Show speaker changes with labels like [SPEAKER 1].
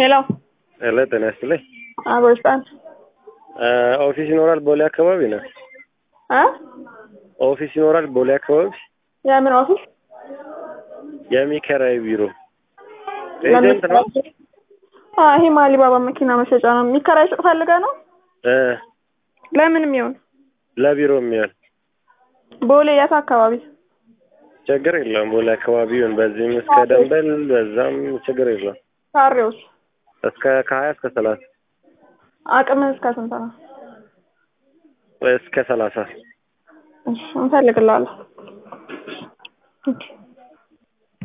[SPEAKER 1] ሄሎ
[SPEAKER 2] ሄሎ ጤና ይስጥልኝ።
[SPEAKER 1] አጎስጣን
[SPEAKER 2] ኦፊስ ይኖራል ቦሌ አካባቢ ነው።
[SPEAKER 1] እ
[SPEAKER 2] ኦፊስ ይኖራል ቦሌ አካባቢ
[SPEAKER 1] የምን ኦፊስ?
[SPEAKER 2] የሚከራይ ቢሮ ኤጀንት ነው።
[SPEAKER 1] አ ይሄ ማሊባባ መኪና መሸጫ ነው። የሚከራይ ሱቅ ፈልገህ ነው?
[SPEAKER 2] እ
[SPEAKER 1] ለምንም ይሁን
[SPEAKER 2] ለቢሮ የሚሆን
[SPEAKER 1] ቦሌ የት አካባቢ?
[SPEAKER 2] ችግር የለውም። ቦሌ አካባቢ ይሁን በዚህም እስከ ደንበል በዛም ችግር የለውም።
[SPEAKER 1] ካሬውስ
[SPEAKER 2] እስከ ከሀያ እስከ ሰላሳ
[SPEAKER 1] አቅምህ እስከ ስንት ነው?
[SPEAKER 2] እስከ ሰላሳ
[SPEAKER 1] እሺ እንፈልግልሃለን።